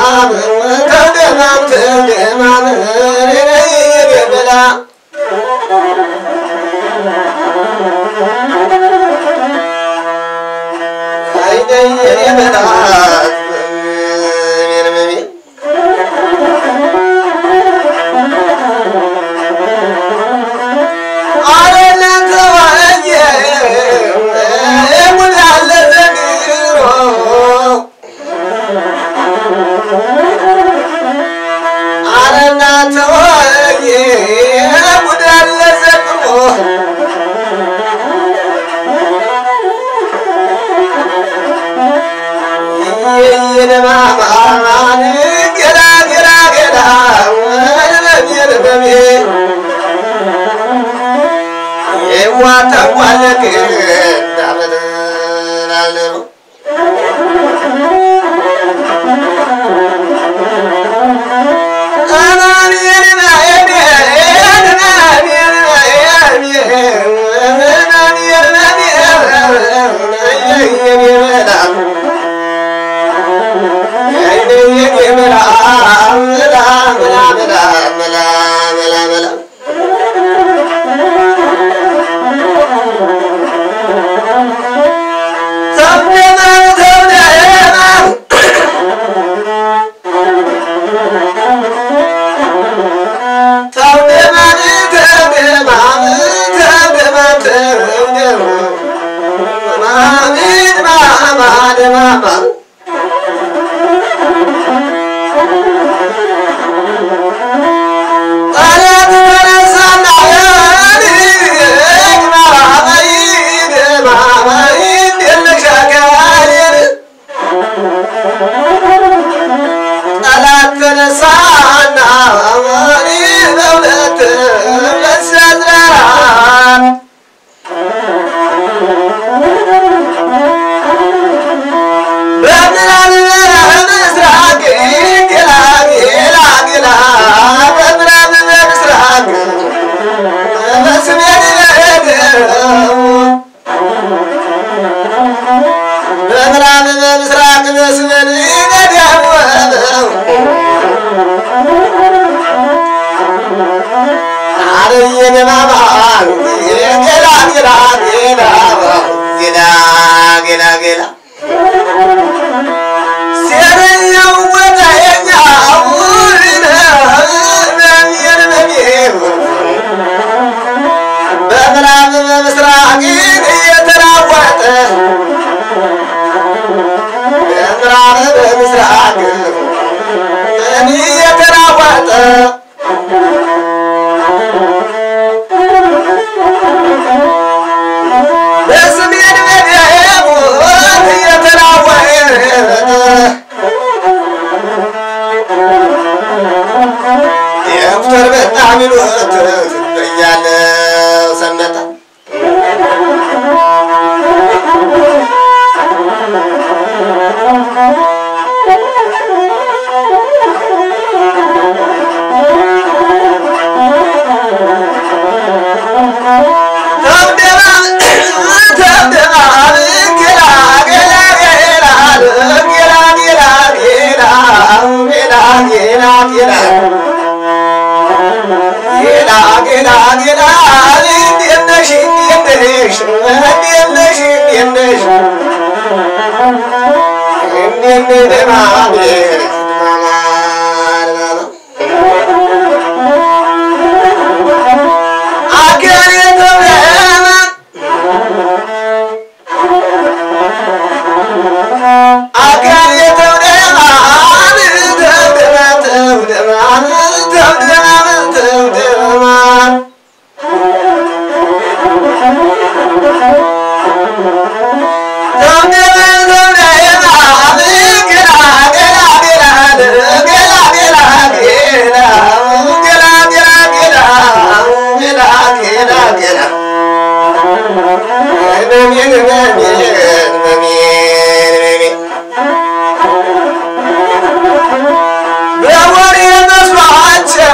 ተውደማም ተውደማም የበላ አይደየን የበላ አረለን ተዋየ ሙላለ ዘንድሮ አረና ተዋየ ሙላለ ዘንድሮ የነማማን ገላ ገላ ገላ ለሚርበሜ የዋተዋለቅ እንዳመድናለ ነው ጠላት ተነሳና በእውነት ለሰዝራን በምዕራብ በምስራቅ ጌላ ጌላ ጌላ በምዕራብ በምስራቅ በሰሜን በምዕራብ በምስራቅ በሰሜን ገዳወበው አረየን ማማን ጌላ ጌላ ጌላ ጌላ ጌላ ጌላ ሴረኛው ወዳየኛው በምዕራብ በምስራቅ እየተራወጠ በምዕራብ በምስራቅ እየተራወጠ በሰሜን በደቡብ እየተራወጠ የዶክተር በጣም ይሉት እያለ ሰነጠ ጌላ ጌላ ጌላ እንዴት ነሽ እንዴት ነሽ እንዴት ነሽ እንዴት ነሽ እንዴት ነሽ ደህና ነሽ ማማ አገሬ ተብለና አገሬ ተብለና ተብደማ ተብደማ ተብደማ ተብደማ በወሬ መስሏቸው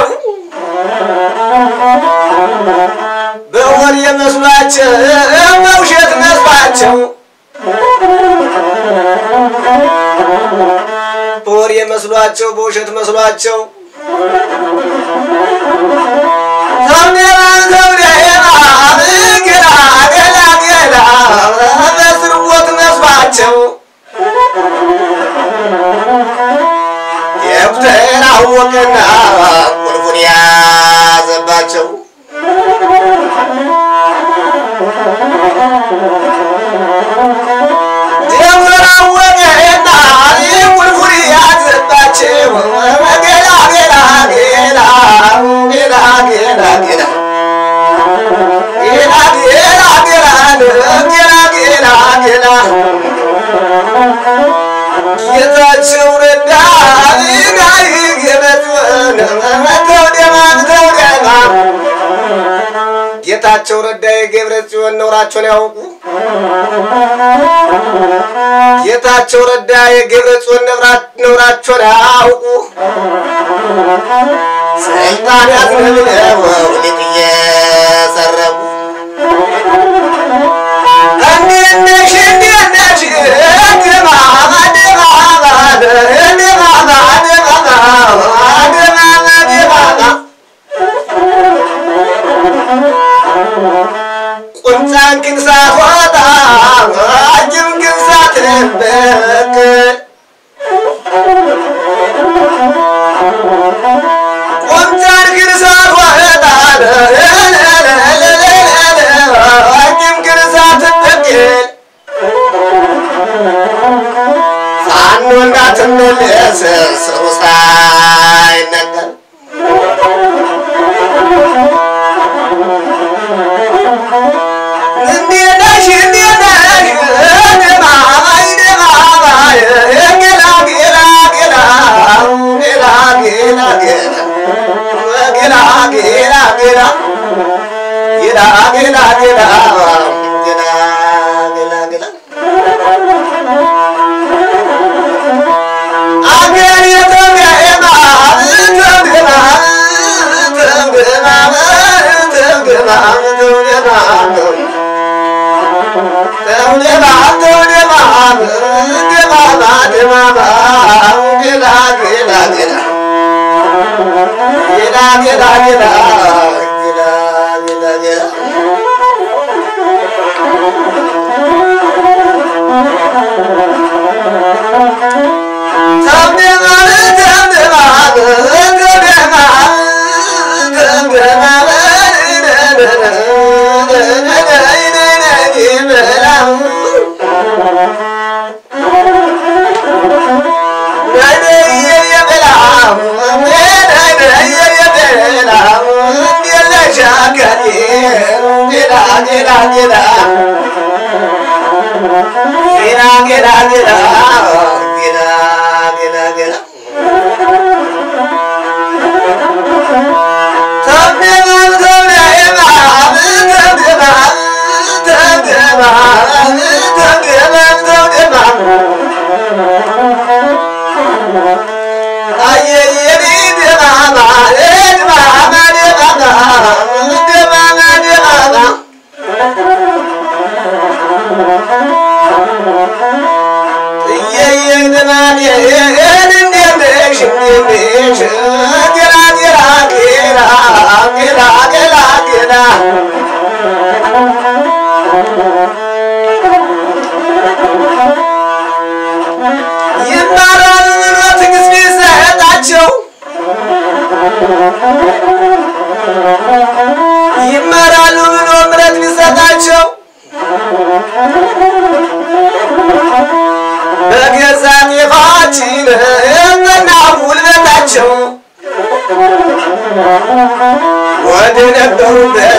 በወሬ መስሏቸው በውሸት መስሏቸው በወሬ መስሏቸው በውሸት መስሏቸው ተምኔባ ተውደባ ገላ ገላ ገላ በስርወት መስሏቸው ዶክተር አወቀና ቁልፉን ያዘባቸው ዶክተር አወቀና ቁልፉን ያዘባቸው ገላ ገላ ገላ ገላ ገላ ገላ ጌላ ጌላ ጌላ ጌላ ጌላ ጌላ ጌታቸው ረዳ ጋይ ገበጥወን ተውደማ ተውደማ ጌታቸው ረዳ የገብረ ጽዮን ነውራቸውን ያውቁ ጌታቸው ረዳ የገብረ ጽዮን ነውራቸውን ያውቁ ስልጣን ያዝነብለው ሊጥ እየሰረቁ እንዴት ነሽ እንዴት ነሽ ድማማ ድማማ ድማማ ድማማ ድማማ ድማማ ቁንጫን ግን ሳትወጣ አጅም ግን ሳትበቅል ቁንጫን ግን ሳትወጣ አጅም ግን ሳትበቅል ፋኖ እንዳትመለስ ስሩ ሳይነቀል እንዴት ነሽ እንዴት ነሽ ድማማይ ድማማይ ጌላ ጌላ ጌላ ጌላ ጌላ ጌላ ጌላ ጌላ ጌላ ጌላ ጌላ ጌላ ጌላ ጌላ ጌላ አገር የተገማ ተገማ ተገማ ተገማ ተገማ ተውደማ ተውደማ ደማማ ደማማ ጌላ ጌላ ጌላ ጌላ ጌላ ጌላ ጌላ ጌላ ጌላ ተውደማ ተውደማ ተውደማ ተውደማ ይማራሉ ብሎ ትዕግስት ቢሰጣቸው ይማራሉ ብሎ ምረት ቢሰጣቸው በገዛ ጤፋችን እና ጉልበታቸው ወደ ነበሩበት